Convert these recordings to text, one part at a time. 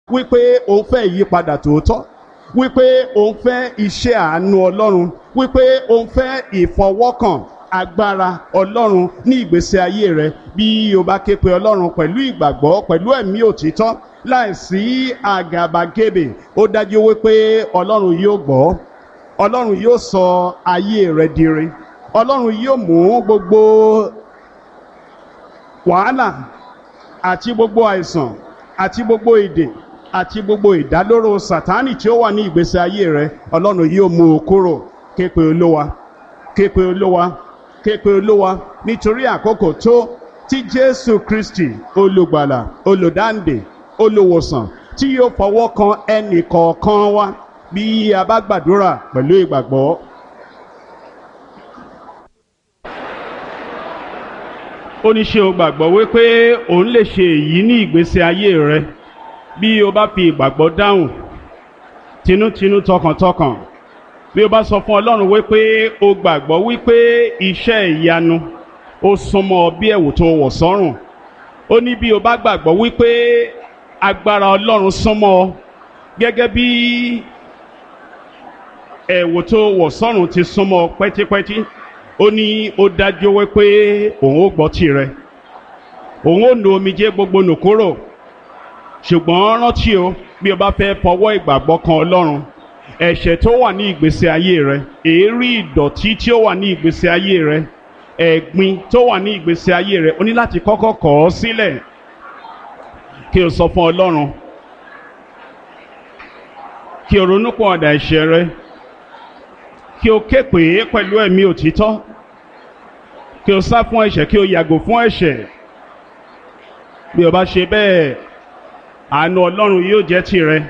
wípé òun fẹ́ ìyípadà tòótọ́ wípé òun fẹ́ iṣẹ́ àánú ọlọ́run wípé òun fẹ́ ìfọwọ́kàn agbára ọlọ́run ní ìgbésí ayé rẹ bí o bá ké pe ọlọ́run pẹ̀lú ìgbàgbọ́ pẹ̀lú ẹ̀mí òtítọ́ láìsí àgàbàgebè ó dájú wípé ọlọ́run yóò gbọ́ ọlọ́run yóò sọ ayé rẹ dire ọlọ́run yóò mú gbogbo wàhálà àti gbogbo àìsàn àti gbogbo èdè àti gbogbo ìdálóró sàtánì tí ó wà ní ìgbésí ayé rẹ ọlọ́run yóò mú o kúrò ké pe olówa ké pe olówa ké pe olówa nítorí àkókò tó tí jésù kristi olùgbàlà olùdáǹdè olùwòsàn tí yóò fọwọ́ kan ẹnì kọ̀ọ̀kan wa bí a bá gbàdúrà pẹ̀lú ìgbàgbọ́. ó ní ṣé o gbàgbọ́ wípé òun lè ṣe èyí ní ìgbésí ayé rẹ bí o bá fi ìgbàgbọ́ dáhùn tinútinú tọkàntọkàn bí o bá sọ fún ọlọ́run wípé o gbàgbọ́ wípé iṣẹ́ ìyanu ó súnmọ́ bí ẹ̀wù tó wọ̀ sọ́rùn ó ní bí o bá gbàgbọ́ wípé agbára ọlọ́run súnmọ́ ọ gẹ́gẹ́ bí ẹ̀wù tó wọ̀ sọ́rùn ti súnmọ́ pẹ́típẹ́tí ó ní ó dájú wípé òun ó gbọ́ tirẹ̀ òun ó nu omijé gbogbo nù kúrò ṣùgbọ́n rántí o bí o bá fẹ́ fọwọ́ ìgbàgbọ́ kan ọlọ́run ẹ̀ṣẹ̀ tó wà ní ìgbésí ayé rẹ èérí ìdọ̀tí tí ó wà ní ìgbésí ayé rẹ ẹ̀gbin tó wà ní ìgbésí ayé rẹ o ní láti kọ́kọ́ kọ̀ ọ́ sílẹ̀ kí o sọ fún ọlọ́run kí o ronú pọ̀ ọ̀dà ẹ̀ṣẹ̀ rẹ kí o ké pè é pẹ̀lú ẹ̀mí òtítọ́ kí o sá fún ẹ̀ṣẹ̀ kí o yàgò fún ẹ̀ṣẹ̀ bí o bá ṣe bẹ́ẹ̀ àánú ọlọ́run yóò jẹ́ tirẹ̀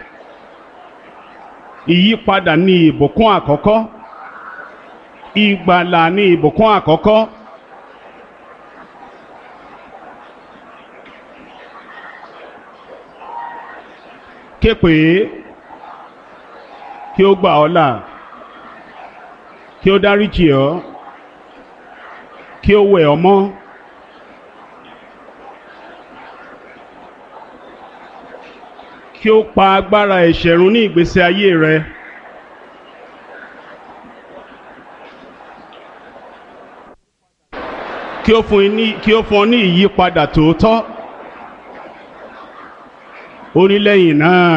ìyípadà ní ìbùkún àkọ́kọ́ ìgbàlà ní ìbùkún àkọ́kọ́ ké pè é kí ó gbà ọ́ là kí ó dáríjì ọ́ kí ó wẹ̀ ọ́ mọ́. kí ó pa agbára ẹ̀ṣẹ̀ run ní ìgbésí ayé rẹ. kí ó fún ní kí ó fún ọ ní ìyípadà tòótọ́. ó ní lẹ́yìn náà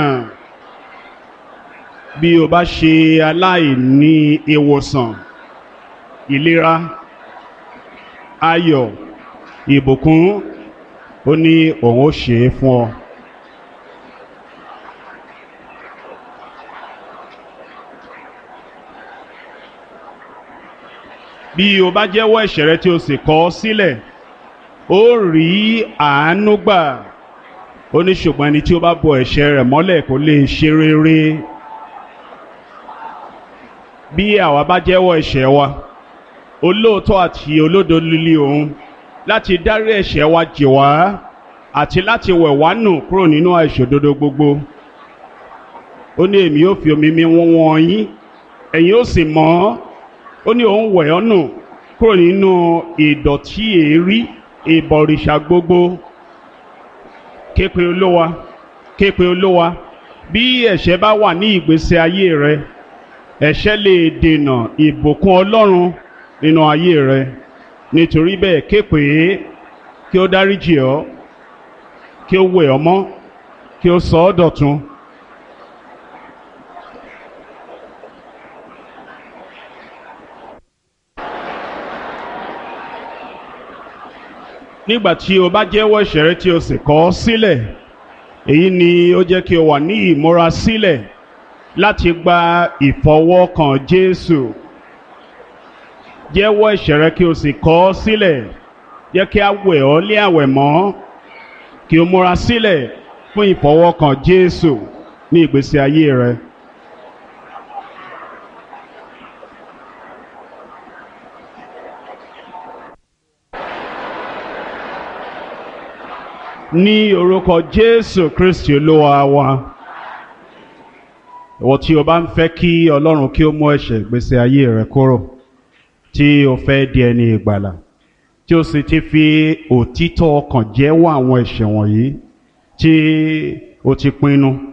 bí o bá ṣe aláìní ìwòsàn ìlera ayọ̀ ìbùkún ó ní òun ó ṣe é fún ọ. bí o bá jẹ́wọ́ ẹ̀ṣẹ̀ rẹ tí o sì kọ̀ ọ́ sílẹ̀ ó rí àánú gbà ó ní ṣùgbọ́n ẹni tí ó bá bo ẹ̀ṣẹ̀ rẹ̀ mọ́lẹ̀ kò lè ṣe rere bí àwa bá jẹ́wọ́ ẹ̀ṣẹ̀ wa olóòótọ́ àti olódo líle òun láti dárí ẹ̀ṣẹ̀ wa jì wá àti láti wẹ̀ wá nù kúrò nínú àìṣòdodo gbogbo ó ní èmi yóò fi omi mi wọ́n wọ́n yín ẹ̀yin ó sì mọ́ ọ́ ó ní òun wẹ̀ ọ́ nù kúrò nínú ìdọ̀tí èérí ìbọ̀rìṣà gbogbo képe olówa képe olówa bí ẹ̀ṣẹ̀ bá wà ní ìgbésí ayé rẹ ẹ̀ṣẹ̀ lè dènà ìbùkún ọlọ́run nínú ayé rẹ nítorí bẹ́ẹ̀ képe kí ó dáríjì ọ́ kí ó wẹ̀ ọ́ mọ́ kí ó sọ ọ́ dọ̀tun. nígbà tí o bá jẹ́wọ́ ẹ̀ṣẹ̀ rẹ tí o sì kọ̀ ọ́ sílẹ̀ èyí ni ó jẹ́ kí o wà ní ìmúra sílẹ̀ láti gba ìfọwọ́kàn Jésù jẹ́wọ́ ẹ̀ṣẹ̀ rẹ kí o sì kọ̀ ọ́ sílẹ̀ jẹ́ kí a wẹ̀ ọ́ lé àwẹ̀ mọ́ kí o múra sílẹ̀ fún ìfọwọ́kàn Jésù ní ìgbésí ayé rẹ. ní orúkọ jésù kristi olúwa wa ìwọ tí o bá ń fẹ́ kí ọlọ́run kí ó mú ẹ̀ṣẹ̀ ìgbésí ayé rẹ kúrò tí o fẹ́ di ẹni ìgbàlà tí o sì ti fi òtítọ́ ọkàn jẹ́wọ́ àwọn ẹ̀ṣẹ̀ wọ̀nyí tí o ti pinnu